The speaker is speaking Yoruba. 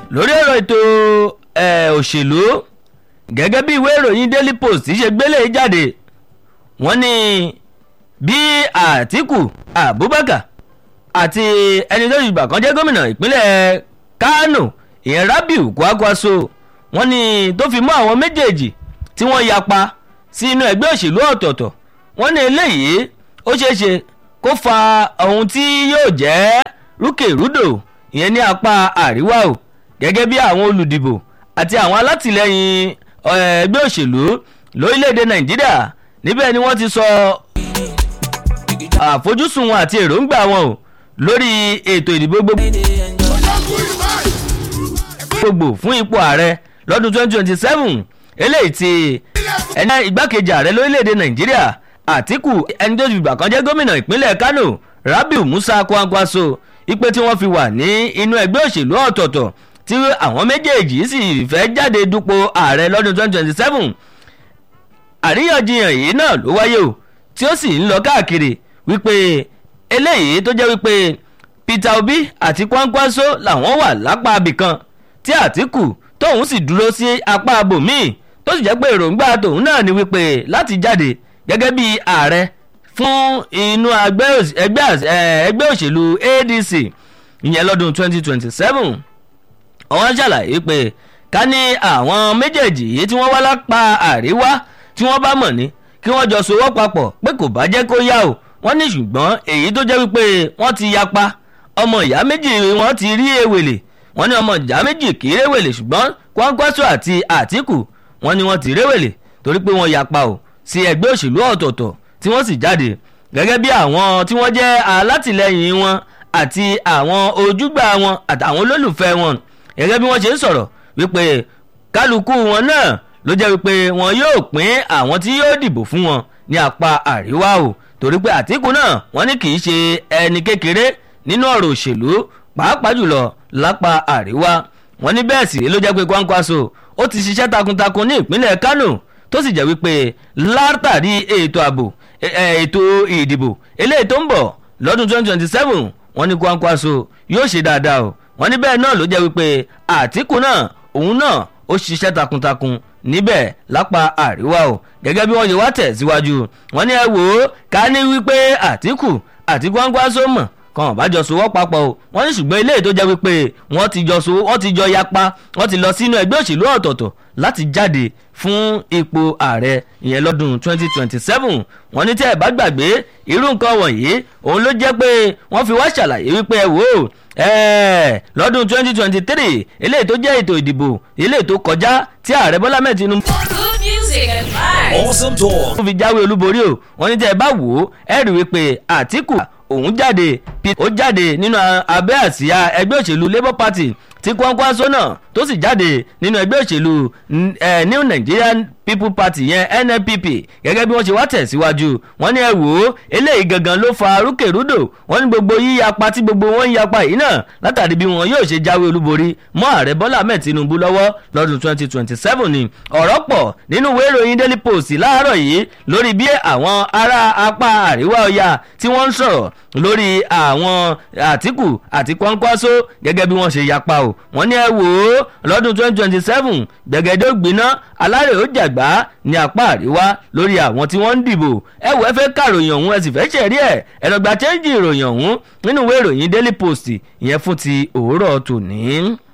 lórí ọ̀rọ̀ ètò ẹ̀, òṣèlú gẹ́gẹ́ bí ìwé ìròyìn daily post ṣe gbélé jáde wọ́n ní bí àtìkù abubakar àti ẹni tó ìgbà kan jẹ́ gómìnà ìpínlẹ̀ kánò ìyẹn rabiu kwakwaso wọ́n ní tó fi mọ́ àwọn méjèèjì tí wọ́n yapa sí inú ẹgbẹ́ òṣèlú ọ̀tọ̀ọ̀tọ̀ wọ́n ní eléyìí ó ṣeé ṣe kó fa ohun tí yóò jẹ́ rúkèrúdò ìyẹn ní apá àríwá o gẹ́gẹ́ bí àwọn olùdìbò àti àwọn alátìlẹyìn eh, ẹgbẹ́ òṣèlú lórílẹ̀‐èdè nàìjíríà níbẹ̀ ni wọ́n ti sọ àfojúsùn wọn àti èròǹgbà wọn o lórí ètò ìdìbò gbogbo gbogbo fún ipò ààrẹ lọ́dún 2027 eléyìí tí ẹni igbákejì ààrẹ lórílẹ̀‐èdè nàìjíríà àtìkù ẹni tó ti gbà kan jẹ́ gómìnà ìpínlẹ̀ kánò rabiu musa kwankwaso ipe tí wọ́n fi wà ní inú ẹgbẹ́ òṣèlú ọ̀tọ̀ọ̀tọ̀ tí àwọn méjèèjì sì fẹ́ jáde dupò ààrẹ lọ́dún 2027 àríyànjiyàn yìí náà ló wáyé o tí ó sì ń lọ káàkiri wípé eléyìí tó jẹ́ wípé peter obi àti kwankwaso làwọn wà lápá abìkan tí àtìkù tóun sì dúró sí apá abòmíì tó sì jẹ́ pé èròǹgbà tòun náà ni wípé láti jáde gẹ́gẹ́ bí ààrẹ fún inú ẹgbẹ́ òṣ- ẹgbẹ́ àṣ- eh, ẹgbẹ́ òṣèlú adc ìyẹn lọ́dún 2027 wọ́n ṣàlàyé pé ká ní àwọn méjèèjì yìí tí wọ́n wá lápá àríwá tí wọ́n bá mọ̀ ní kí wọ́n jọ sowọ́ papọ̀ pé kò bá jẹ́ kó yá o wọ́n ní ṣùgbọ́n èyí tó jẹ́ wípé wọ́n ti yapa ọmọ ìyá méjì wọ́n ti rí ewèlè wọ́n ní ọmọ ìyá méjì kì í réwèlè ṣùgbọ́n kwankwaso àti àtìkù wọ́n ní wọ́n ti réwèlè torí pé wọ́n yapa o sí ẹgbẹ́ òṣèlú ọ̀tọ̀ọ̀tọ̀ tí wọ́n sì jáde gẹ́gẹ́ bí àwọn tí wọ́n jẹ́ alátìlẹyìn wọn àti àwọn ojúgbà wọn àtàwọn olólùfẹ́ wọn gẹ́gẹ́ bí wọ́n ṣe ń sọ̀rọ̀ wípé kálukú wọn náà ló jẹ́ wípé wọn yóò pín àwọn tí yóò dìbò fún wọn ní apá àríwá o torí pé àtìkù náà wọ́n ní kì í ṣe ẹni kékeré nínú ọ̀rọ̀ òṣèlú pàápàá jùlọ lápá àríwá wọ́n ní bẹ́ẹ̀ sì ló jẹ́ pé kwankwaso ó ti ṣiṣẹ́ takuntakun ní ìpínlẹ̀ kánò tó sì jẹ́ wípé látàrí ètò ààbò ẹ- ẹ, ètò ìdìbò eléyìí tó ń bọ̀ lọ́dún 2027 wọ́n ní kwankwaso yóò ṣe dáadáa o wọ́n ní bẹ́ẹ̀ náà ló jẹ́ wípé àtìkù náà òun náà ó ṣiṣẹ́ takuntakun níbẹ̀ lápá àríwá o gẹ́gẹ́ bí wọ́n ṣe wá tẹ̀síwájú wọ́n ní ẹ wò ó ká ní wípé àtìkù àti kwankwaso mọ̀ kan bá jọ sowọ́ papọ̀ o wọ́n ní ṣùgbọ́n eléyìí tó jẹ́ wípé wọ́n ti jọ so wọ́n ti jọ yapa wọ́n ti lọ sínú ẹgbẹ́ òṣèlú ọ̀tọ̀ọ̀tọ̀ láti jáde fún ipò ààrẹ ìyẹn lọ́dún 2027 wọ́n ní tẹ́ ẹ̀ bá gbàgbé irú nǹkan wọ̀nyí òun ló jẹ́ pé wọ́n fi wá ṣàlàyé wípé ẹ wò ó ẹ̀ẹ́ lọ́dún 2023 eléyìí tó jẹ́ ètò ìdìbò eléyìí tó kọjá tí ààrẹ bọ́lá mẹ́ẹ̀ tinubu Good music and vibes. Awesome talk. tó fi jáwé olúborí o wọ́n ní tẹ́ ẹ bá wò ó ẹ rí wípé àtìkù òun jáde Pete ó jáde nínú a- abẹ́ àsíá ẹgbẹ́ òṣèlú labour party tí kwankwaso náà tó sì jáde nínú ẹgbẹ́ òṣèlú n- eh, new nigerian people party yẹn nnpp gẹ́gẹ́ bí wọ́n ṣe wá tẹ̀síwájú wọ́n ní ẹ wò ó eléyìí gangan ló fa rúkèrúdò wọ́n ní gbogbo yíyapa tí gbogbo wọn ń yapa yìí náà látàrí bí wọn yóò ṣe jáwé olúborí mọ́ ààrẹ bọ́lá ahmed tinubu lọ́wọ́ lọ́dún 2027 ni ọ̀rọ̀ pọ̀ nínú ìwé ìròyìn daily post láàárọ̀ yìí lórí bí àwọn ará apá àríwá ọya tí wọ́n ń sọ̀rọ̀ lórí àwọn àtìkù àti kwankwaso gẹ́gẹ́ bí wọ́n ṣe yapa o wọ́n ní ẹ wò ó lọ́dún 2027 gbẹ̀gẹ́dẹ́ ògbiná alárè ó jàgbá ní apá àríwá lórí àwọn tí wọ́n ń dìbò ẹ wò ẹ fẹ́ kàròyìn ọ̀hún ẹ sì fẹ́ ṣẹ̀rí ẹ̀ ẹ̀rọ̀gbà chẹ́ńjì ìròyìn ọ̀hún nínú ìwé ìròyìn daily post ìyẹn fún ti òwúrọ̀ tòní.